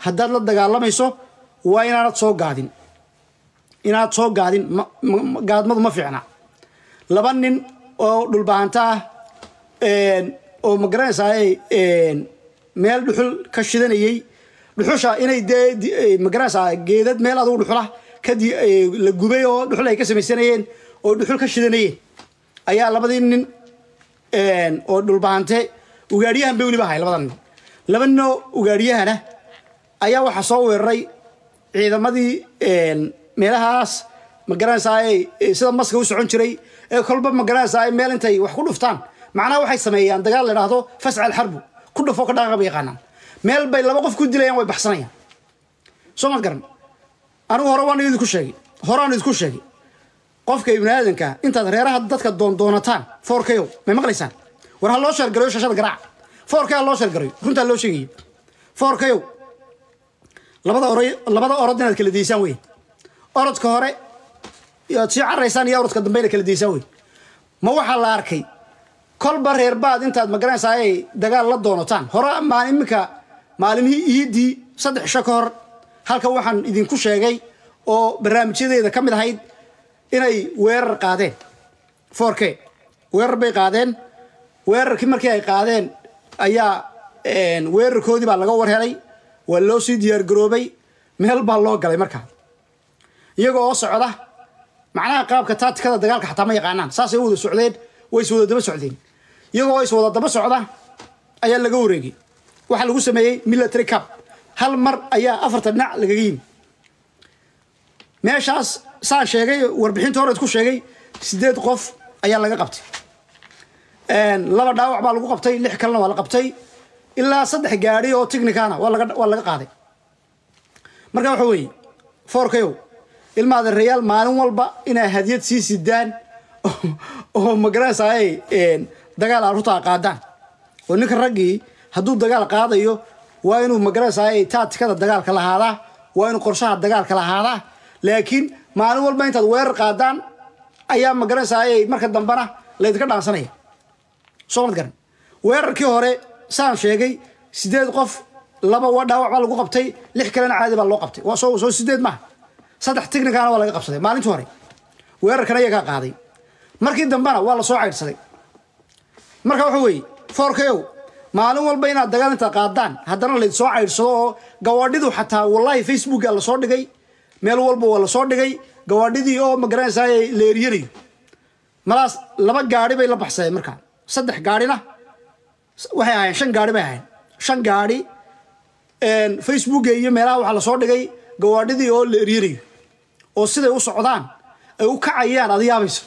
haddaad la dagaalamayso waa inaanad soo gaadin inaad soo gaadin gaadmadu ma fiicna laba nin oo dhulbahanta ah oo magaranaysaa meel dhuxul ka shidanayey dhuxusha inay dee magaranaysaa geedad meel adugu dhuxula kadib la gubay oo dhuxul ay ka samaysanayeen oo dhuxul ka shidanayeen ayaa labadii nin oo dhulbahante ugaadhiyahan bay weliba ahay labada nin laba nin oo ugaadhiyahana ayaa waxaa soo weeraray ciidamadii meelahaas magaranaysaa sida maska u socon jiray ee kolba magaranaysaa meel intay wax ku dhuftaan macnaha waxay sameeyaan dagaal la idhaahdo fascal xarbu ku dhufo ka dhaqaqa bay yaqaanaan meel bay laba qof ku dilayaan way baxsanayaan soo ma garan anigu hore waan idinku sheegay horaan idinku sheegay qofka ibni aadanka intaad reeraha dadka doondoonataan foorkayow may maqlaysaan war ha loo sheergarayo shashada garaaca foorkay ha loo sheergarayo runtaa loo sheegaya foorkayow labada oro labada orod inaad kala daysaan wey orodka hore aad sii caraysaan iyo orodka dambe inaad kala daysaan wey ma waxaa la arkay kolba reer baad intaad magaranaysaa ay dagaal la doonataan hore maan iminka maalimihii iidii saddex isho ka hor halkan waxaan idinku sheegay oo barnaamijyadeeda ka mid ahayd inay weerar qaadeen foorke weerar bay qaadeen weerarkii markii ay qaadeen ayaa weerarkoodii baa laga warhelay waa loo sii diyaargaroobay meel baa loo galay markaa iyagoo oo socda macnaha qaabka taatikada dagaalka xataa ma yaqaanaan saasay u wada socdeen way is wada daba socdeen iyagoo is wada daba socda ayaa laga wareegay waxaa lagu sameeyey military cap hal mar ayaa afarta dhinac lagaga yimi meeshaas saan sheegay warbixinta hore isku sheegay sideed qof ayaa laga qabtay laba dhaawac baa lagu qabtay lix kalena waa la qabtay ilaa saddex gaadhi oo technicana waa laga waa laga qaaday marka waxa weeye foorkayow ilmaada reyaal maalin walba inay hadiyad sii sidaan oo magaranaysaa ay dagaal arutaa qaadaan oo ninka raggii hadduu dagaal qaadayo waa inuu magaranaysaa ay taatikada dagaalka lahaadaa waa inuu qorshaha dagaalka lahaadaa laakiin maalin walba intaad weerar qaadaan ayaa magaranaysaa ay marka dambena laydinka dhaansanaya soo mad garan weerarkii hore saan sheegay sideed qof laba waa dhaawac baa lagu qabtay lix kalena caadi baa loo qabtay waa soo soo sideed maaha saddex technicana waa laga qabsaday maalintii hore weerarkana iyagaa qaaday markii dambena waa la soo caydhsaday marka waxa weeye foorkayow maalin walba inaad dagaal intaad qaadaan haddana layd soo caydhsado oo gawaadhidu xataa wallahi facebooka lasoo dhigay meel walba waa lasoo dhigay gawaadhidii oo magaranaysaa la eryanayo malaas laba gaari bay la baxsadeen markaa saddex gaarina waxay ahaayeen shan gaari bay ahaayeen shan gaari facebooka iyo meelaha waxaa lasoo dhigay gawaadhidii oo la eryanayo oo siday u socdaan ay u kacayaan ad yaabayso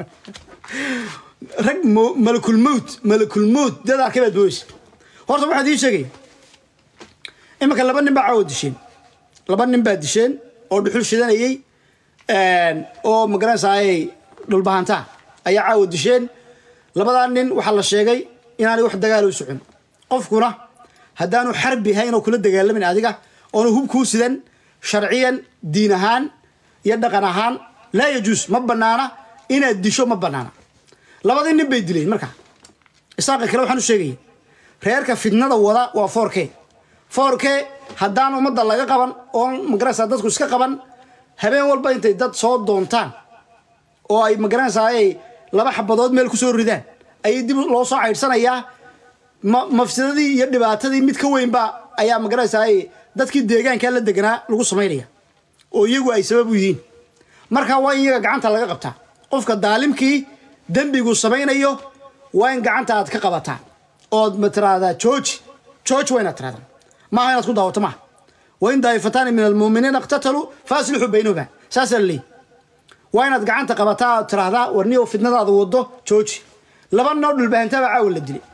rag malakulmowt malakulmowt dad arkay baad mooysa horta waxaad ii sheegaya iminka laba nin baa caawa disheen laba nin baa disheen oo dhuxul shidanayey oo magaranaysaayay dhulbahantaa ayaa caawa disheen labadaa nin waxaa la sheegay inaanay wax dagaalo u socon qofkuna haddaanu xarbi ahayn oo kula dagaalamin adiga oonu hub kuu sidan sharciyan diin ahaan iyo dhaqan ahaan laa yajuus ma banaana inaad disho ma banaana labadii nin bay dileen markaa isaaqa kale waxaan u sheegaya reerka fitnada wada waa foorke foorke haddaan ummadda laga qaban oo magaranaysaa dadku iska qaban habeen walba intay dad soo doontaan oo ay magaranaysaa ay laba xabadood meel ku soo ridaan ayay dib loo soo caydhsanayaa mafsidadii iyo dhibaatadii mid ka weynba ayaa magaranaysaa ay dadkii deegaankaa la deganaa lagu samaynaya oo iyagu ay sabab u yihiin marka waa in iyaga gacanta laga qabtaa qofka daalimkii dembigu samaynayo waa in gacanta aad ka qabataa ood ma tiraahdaa jooji jooji waa inaad tirahdaa maaha inaad ku daawato maaha wain daa'ifataani min almuuminiina iqtataluu faaslixuu baynahuma saasaa la leeyi waa inaad gacanta qabataa ood tiraahdaa warniyo fitnadaada wado jooji laba noo dhulbahantabaa caawa la dilay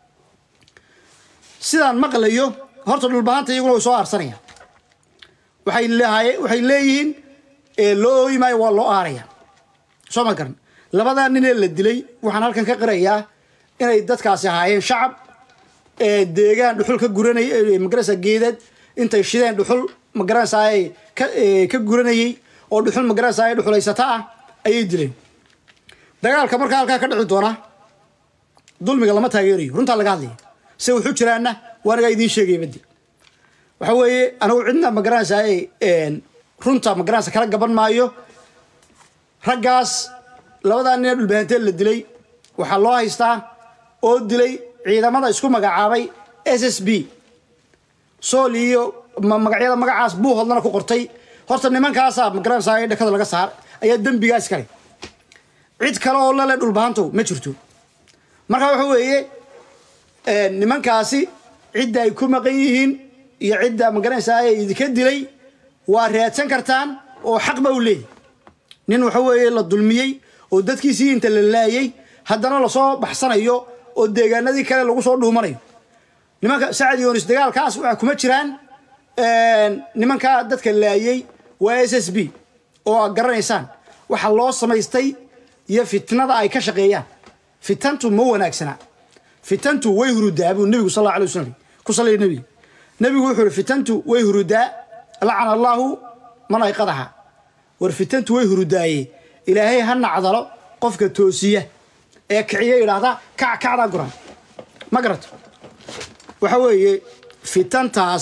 sidaan maqlayo horta dhulbahanta iyaguna way soo aarsanayaan waxay leehaye waxay leeyihiin loo ooyi maayo waa loo aaraya soo ma garan labadaa ninee la dilay waxaan halkan ka qirayaa inay dadkaasi ahaayeen shacab deegaan dhuxul ka guranay magarasa geedad intay shideen dhuxul magaranaysaay ka guranayey oo dhuxul magaranaysaay dhuxulaysata ah ayay dileen dagaalka markaa halkaa ka dhici doona dulmiga lama taageerayo runtaa laga hadlaya se wuxuu jiraana waanagaa idiin sheegaya badi waxa weeye anigu cidna magaranaysaa runta magaranaysa kala gaban maayo raggaas labadaa nin ee dhulbahanteen la dilay waxaa loo haystaa oo dilay ciidamada isku magacaabay s s b sool iyo magacyada magacaas buu hodlana ku qortay horta nimankaasaa magaranaysaa ee dhakada laga saar ayaa dembigaas kale cid kale oo lale dhulbahantow ma jirto marka waxa weeye nimankaasi cidda ay ku maqan yihiin iyo cidda magaranaysaa ee idinka dilay waa raadsan kartaan oo xaqba u leeyahy nin waxa weeye la dulmiyey oo dadkiisii inta la laayay haddana lasoo baxsanayo oo deegaanadii kale lagu soo dhuumanayo nimanka sacad yoonis dagaalkaas waxa kuma jiraan nimanka dadka laayay waa s s b oo aad garanaysaan waxa loo samaystay iyo fitnada ay ka shaqeeyaan fitantu ma wanaagsana fitantu way hurudaa buu nebigu sal alla alay wasalam ku sallaya nebiga nebigu wuxuu yihi fitantu way hurudaa lacana allaahu man ayqadaha war fitantu way hurudaaye ilaahay ha nacdalo qofka toosiya ee kiciya idhaahda kac kacdaa guran ma garato waxa weeye fitantaas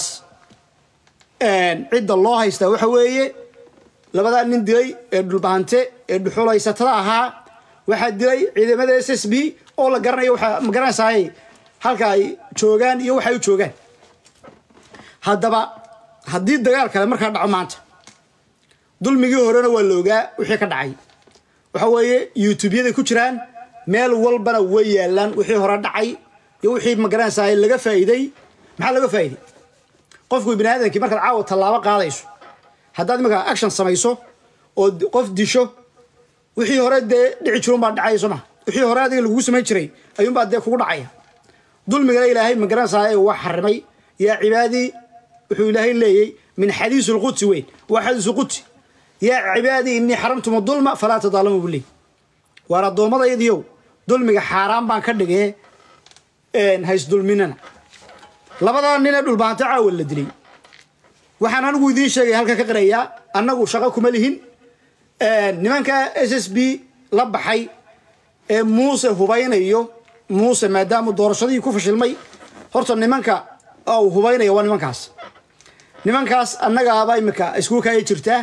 cidda loo haystaa waxa weeye labadaa nin dilay ee dhulbahante ee dhuxulaysatada ahaa waxaa dilay ciidamada s s b oo la garanayo waxaa ma garanaysaay halka ay joogaan iyo waxay u joogaan haddaba haddii dagaal kale markaa dhaco maanta dulmigii horena waa la ogaa wixii ka dhacay waxa weeye youtubyada ku jiraan meel walbana way yaalaan wixii hore dhacay iyo wixii magaranaysaa laga faa'iiday maxaa laga faa'iiday qofku bini aadamkii markaad caawa tallaabo qaadayso haddaad iminka action samayso oo qof disho wixii hore dee dhici jirun baa dhacaya soo maha wixii hore adiga lagugu samayn jiray ayuunbaa dee kugu dhacaya dulmigana ilaahay magaranaysaa ee waa xarimay yaa cibaadii wuxuu ilaahay leeyay min xadiis lqudsi weyn waa xadiis qudsi yaa cibaadii innii xaramtum dulma falaa tadaalamu buu leey waar addoommadaydiyow dulmiga xaaraan baan ka dhigee haysdulminana labadaa nin ee dhulbahanto caawa la dilay waxaan anigu idiin sheegaya halka ka qirayaa annagu shaqo kuma lihin nimanka s s b la baxay ee muuse hubaynayo muuse maadaama doorashadii ku fashilmay horta nimanka uu hubaynaya waa nimankaas nimankaas annagaaba imika isku kaya jirtaa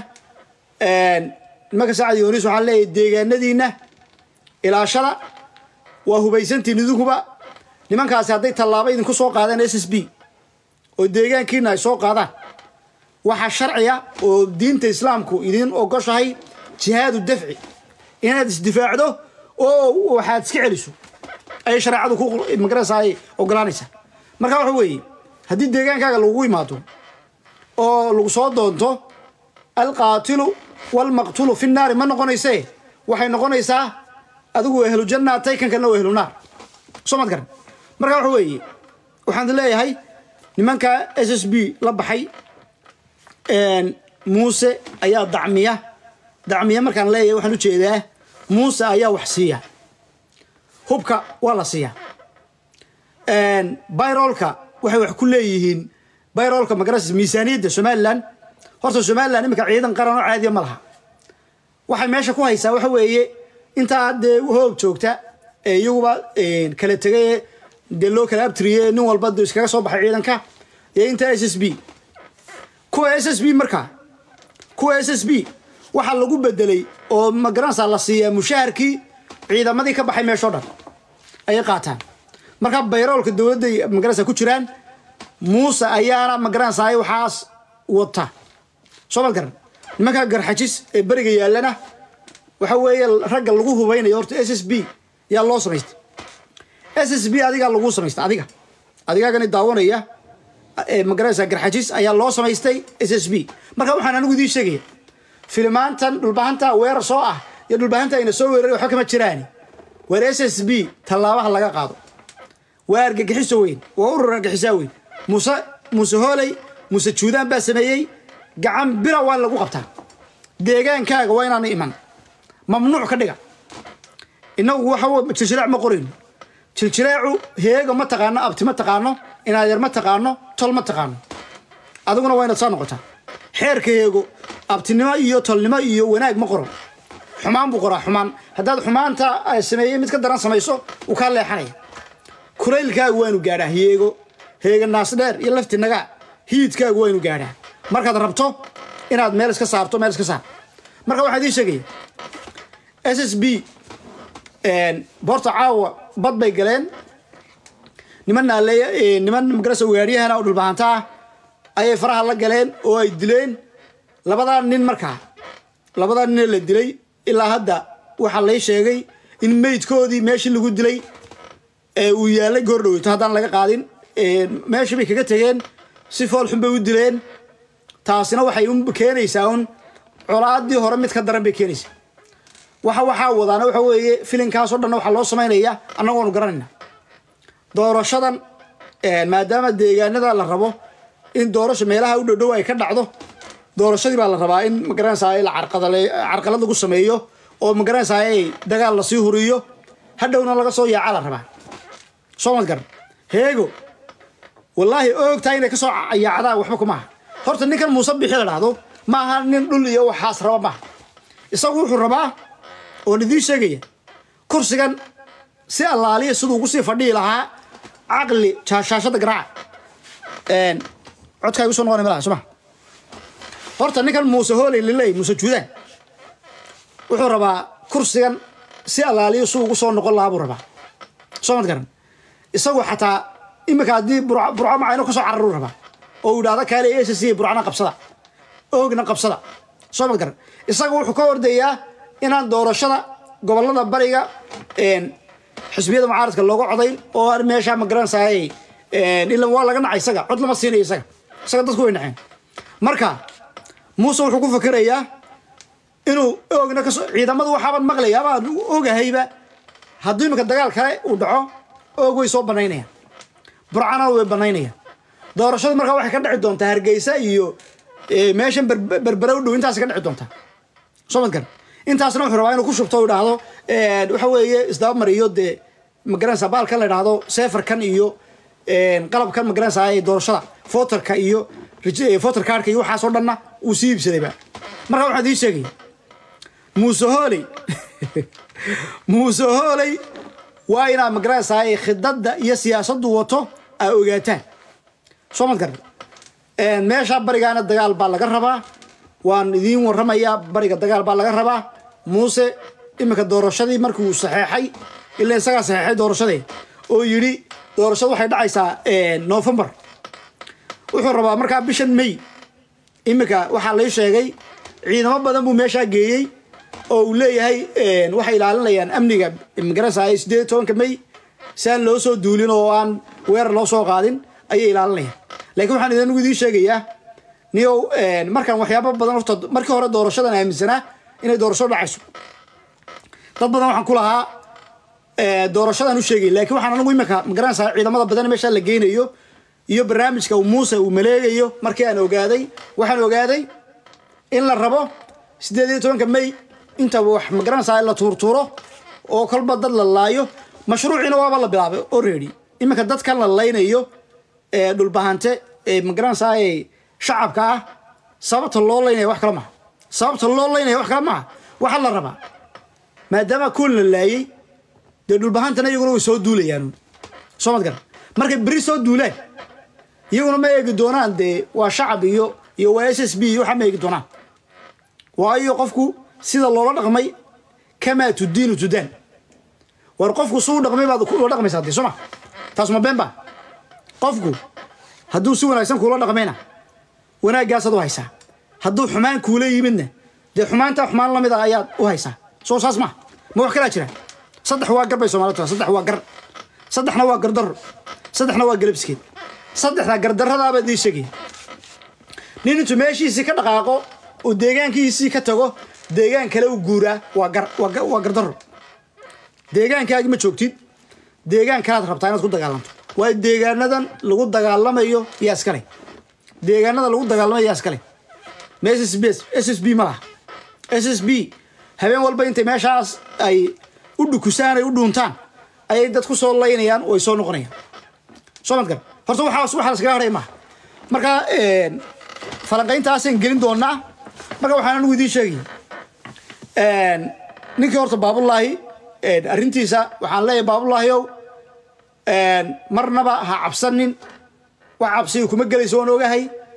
nimanka sacad yoonis waxaan leeyahay deegaanadiinna ilaashada waa hubaysantiin idinkuba nimankaasi hadday tallaabo idinku soo qaadaan s s b oo deegaankiina ay soo qaadaan waxaa sharciya oo diinta islaamku idiin ogoshahay jihaadu dafci inaad isdifaacdo oo waxaad iska celiso ayay shareecadu ku magaraysaa ay ogolaanaysaa marka waxa weeye haddii deegaankaaga lagugu imaado oo lagu soo doonto alqaatilu walmaqtulu fi naari ma noqonaysee waxay noqonaysaa adigu ehlu janna taykankanna waa ehlu naar soo maad garan marka waxa weeye waxaan leeyahay nimanka s s b la baxay muuse ayaa dacmiya dacmiya markaan leeyahay waxaan ujeedaa muuse ayaa wax siiya hubka waa la siiya bayrolka waxay wax ku leeyihiin bayrolka magarasa miisaaniyadda somalilan horta somalilan iminka ciidan qaran oo caadiya ma laha waxay meesha ku haysaa waxa weeye intaa dee hoog joogta ee iyaguba kala tegay dee loo kala abtiriye nin walba d iskaga soo baxay ciidanka iyo inta s s b kuwa s s b markaa kuwa s s b waxaa lagu bedelay oo magaranaysaa la siiyaa mushaharkii ciidamadii ka baxay meeshoo dhan ayay qaataan marka bayroolka dowladday magaranaysaa ku jiraan muuse ayaana magaranaysaa waxaas wata soo mad garan nimanka garxajis ee beriga yaallana waxa weeye ragga lagu hubaynayo horta s s b yaa loo samaystay s s b adigaa lagu samaystay adiga adigaagani daawanaya magaranaysaa garxajis ayaa loo samaystay s s b marka waxaan anigu idiin sheegaya filimaantan dhulbahanta weerar soo ah iyo dhulbahanta ayna soo weeraray waxba kama jiraani waar s s b tallaabaha laga qaado waa argagixiso weyn waa urur argagixisaa weyn muuse muuse hooley muuse juudaan baa sameeyey gacan bira waa in lagu qabtaa deegaankaaga waa inaana iman mamnuuc ka dhiga inagu waxa jiljileec ma qorayno jiljileecu heega ma taqaano abti ma taqaano inaadeer ma taqaano tol ma taqaano adiguna waa inaad saa noqotaa xeerka heego abtinimo iyo tolnimo iyo wanaag ma qoro xumaan buu qoraa xumaan haddaad xumaanta sameeyey mid ka daran samayso uu kaa leexanaya kulaylkaaga waanu gaadhaa heego heega naasdheer iyo lafti nagaa hiidkaagu waa inu gaadhaa markaad rabto inaad meel iska saarto meel iska saar marka waxaa idiin sheegaya s s b boorta caawa bad bay galeen niman naaleey niman magarasa waadiyahana oo dhulbahanta ah ayay faraha la galeen oo ay dileen labadaa nin markaa labadaa ninee la dilay ilaa hadda waxaa lay sheegay in meydkoodii meeshii lagu dilay uu yaalay goor dhaweyto haddaan laga qaadin meeshii bay kaga tegeen si fool xun bay u dileen taasina waxay u keenaysaa un colaadii hore mid ka daran bay keenaysaa waxa waxaa wadaana waxa weeye filinkaasoo dhan waxaa loo samaynaya annagoonu garanayna doorashadan maadaama deegaanada la rabo in doorasha meelaha u dhowdhow ay ka dhacdo doorashadii baa la rabaa in magaranaysaa la carqadale carqalad lagu sameeyo oo magaranaysaa ay dagaal lasii huriyo hadhowna laga soo yaaca la rabaa soo mad garan heego wallaahi oogtaa inay kasoo yaacdaan waxba kumaaha horta ninkan muuse bixi la dhahdo ma aha nin dhul iyo waxaas raba maaha isagu wuxuu rabaa oon idiin sheegaya kursigan si allaaliya siduu ugu sii fadhihi lahaa caqli shaashada garaaca codkaa igu soo noqonay malaha soma horta ninkan muuse hooley liley muuse juudaan wuxuu rabaa kursigan si allaaliya siduu ugu soo noqon lahaa buu rabaa soo mad garan isagu xataa iminka haddii burco macayno kasoo cararuu rabaa oo uu idhahda kaale s c burcana qabsada oogna qabsada soo mad garan isaga wuxuu ka ordayaa inaan doorashada gobolada bariga xisbiyada mucaaradka looga codayn oo aan meesha ma garanaysaay ila waa laga nacay isaga cod lama siinayo isaga isaga dadku way naceen marka muuse wuxuu ku fakerayaa inuu oogna kasoo ciidamadu waxaaban maqlaya abaan ogahayba haddii iminka dagaal kale uu dhaco oog way soo banaynayaan burcana way banaynayaan doorashadu markaa waxay ka dhici doontaa hargeysa iyo meeshan berbere u dhow intaas ka dhici doontaa soo mad garan intaasna wuxuu rabaa inuu ku shubto u idhaahdo waxa weeye isdaba mariyo dee magaranaysa baalkan la idhaahdo seferkan iyo qalabkan magaranaysa doorashada foterka iyo foter kaarka iyo waxaasoo dhanna uu sii iibsadayba marka waxaan idiin sheegaya muuse hooley muuse hooley waa inaad magaranaysaa khidada iyo siyaasaddu wato aa ogaataan soo mad garan meesha barigaana dagaal baa laga rabaa waan idiin warramayaa bariga dagaal baa laga rabaa muuse iminka doorashadii markii uu saxeexay ilaa isagaa saxeexay doorashadee oo yidhi doorashadu waxay dhacaysaa novembar wuxuu rabaa markaa bishan may iminka waxaa lay sheegay ciidamo badan buu meeshaa geeyey oo uu leeyahay waxay ilaalinayaan amniga magaranaysa sideed tobanka may si aan loo soo duulin oo aan weerar loo soo qaadin ayay ilaalinayaan laakiin waxaan idinku idiin sheegayaa niyow markaan waxyaaba badan horta markii hore doorashadan aaminsanaa inay doorasho dhacayso dad badan waxaan ku lahaa doorashadan u sheegay laakiin waxaan anigu iminka magaranaysaa ciidamada badan meeshaa la geynayo iyo barnaamijka muuse uu maleegayo markii aan ogaaday waxaan ogaaday in la rabo sideed iyo tobanka may inta wax magaranaysaa la tuurtuuro oo kolba dad la laayo mashruuciina waaba la bilaabay already iminka dadkan la laynayo dhulbahante magaranaysaa shacabka ah sababta loo laynaya wax kale maha sababta loo laynaya wax kale maha waxaa la rabaa maadaama kuwan la laayey dee dhulbahantana iyaguna way soo duulayaan soo mad garan markay beri soo duulaan iyaguna ma eegi doonaan dee waa shacab iyo iyo waa s s b iyo waxaa ma eegi doonaan waayo qofku sida loola dhaqmay kamaa tudiinu tudaan war qofku suu dhaqmay baad ula dhaqmaysaa dee sooma taas ma been ba qofku hadduu si wanaagsan kuula dhaqmayna wanaagaasaad u haysaa hadduu xumaan kuula yimidna dee xumaantaa xumaan lamid ah ayaad u haysaa soo saas maha ma wax kalaa jira saddex waa gar bay soomaalid saddex waa gar saddexna waa gardarro saddexna waa galabskeed saddexda gardarradaabaa dii sheegaya nin intuu meeshiisii ka dhaqaaqo oo deegaankiisii ka tago deegaan kale u guuraa waa gar waa gardarro deegaankaagi ma joogtid deegaan kalaad rabtaa inaad ku dagaalanto waayo deegaanadan lagu dagaalamayo yaa iskale deegaanada lagu dagaalamayo yaa iskale ma s s b s s b ma laha s s b habeen walba intay meeshaas ay u dhukusaan ay u dhuuntaan ayay dad ku soo laynayaan oo ay soo noqonayaan soo mad gar horta waxaas waxaa laskaga hadhay maaha marka falanqayntaasaan gelin doonaa marka waxaan anigu idiin sheegaya ninkii horta baabullaahi arrintiisa waxaan leeyahay baabullaahiyow marnaba ha cabsanin wax cabsiga kuma gelayso oon ogahay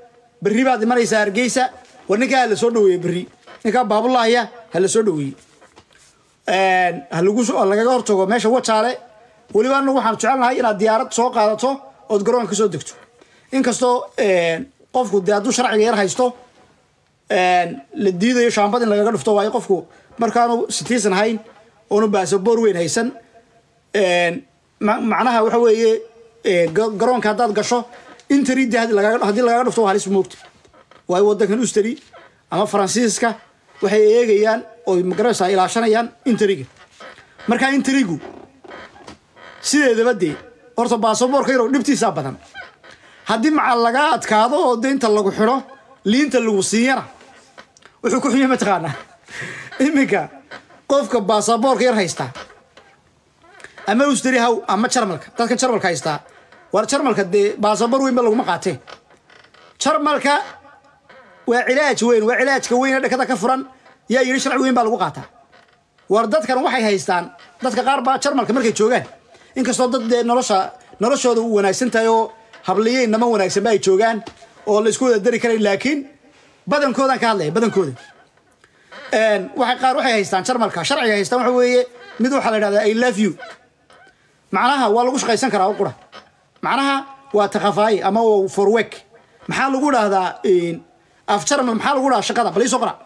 berri baad imanaysaa hargeysa war ninkaa ha la soo dhaweeye berri ninkaa baabulahaya ha la soo dhaweeye ha lagu ha lagaga hortago meesha wajaale weliba anagu waxaan jecelnahay inaad diyaarad soo qaadato ood garoonka ka soo degto inkastoo qofku dee hadduu sharciga yar haysto la diidayo shaambad in lagaga dhufto waayo qofku markaanu citizen hayn oonu baasaboor weyn haysan macnaha waxa weeye garoonka haddaad gasho interi de haddii lagaga dhufto waa halis moogta waayo waddankan usteri ama faransiiska waxay eegayaan oo magaranaysaa ilaashanayaan interiga markaa interigu sideedaba dee horta baasaboorka yarow dhibtiisaa badan haddii macal lagaa adkaado oo de inta lagu xidho liinta lagu siiyana wuxuu ku xunya mataqaanaa iminka qofka baasaboorka yar haystaa ama usteri haw ama jarmalka dadkan jarmalka haystaa war jarmalka dee baasaboor weyn ba laguma qaatee jarmalka waa cilaaj weyn waa cilaajka weyn ee dhakada ka furan yaa yidhi sharci weyn baa lagu qaataa war dadkan waxay haystaan dadka qaar baa jarmalka markay joogaan inkastoo dad dee nolosha noloshooda u wanaagsan tahay oo habliyeyn nama wanaagsanba ay joogaan oo la isku wada dari karayn laakiin badankoodaan ka hadlaya badankooda waxay qaar waxay haystaan jarmalka sharciga haystaan waxa weeye mid waxaa la yidhahdaa i love you macnaha waa lagu shaqaysan karaa oo qura macnaha waa takafaaye ama for work maxaa lagu dhahdaa af jarmal maxaa lagu dhahdaa shaqada bal ii soo qora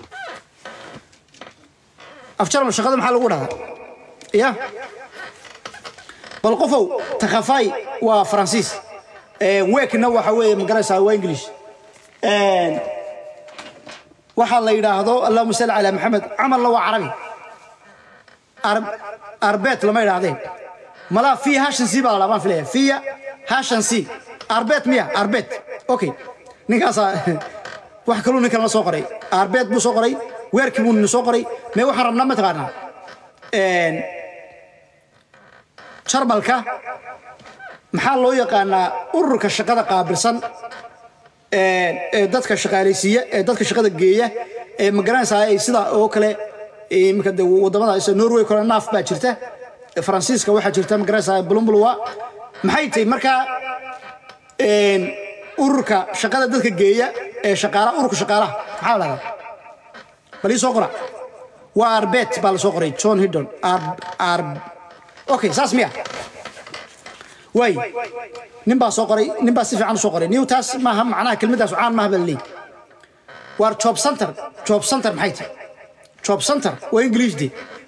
af jarmal shaqada maxaa lagu dhahdaa ya bal qofow takafay waa faransiis wekna waxa weeye magaraysaa waa english waxaa la yidhaahdo allahuma salli calaa maxamed camalna waa carabi arbet lama yidhaahdeen malaa fiya hashan c baa la dhaa baan filaya fiya hashan c arbet miya arbet okay ninkaasaa wax kaluu nin kalena soo qoray arbet buu soo qoray weerkii buu nin soo qoray mee waxaan rabnaa mataqaanaa jarmalka maxaa loo yaqaanaa ururka shaqada qaabilsan ee dadka shaqaalaysiiya ee dadka shaqada geeya ee magaranaysaa ay sida oo kale iminka de wadamada norway kale naaf baa jirta faransiiska waxaa jirta magaranaysaa bulumbulwa maxay tahay markaa ururka shaqada dadka geeya ee shaqaalaha ururka shaqaalaha maxaa la dhahdaa bal ii soo qora waa arbet baa la soo qoray john hiddon ar okay saas miya waay nin baa soo qoray nin baa si fiican u soo qoray niw taas maaha macnaha kelmaddaas caan maaha baa laleeyahy waar job center job center maxay tahay job center waa english de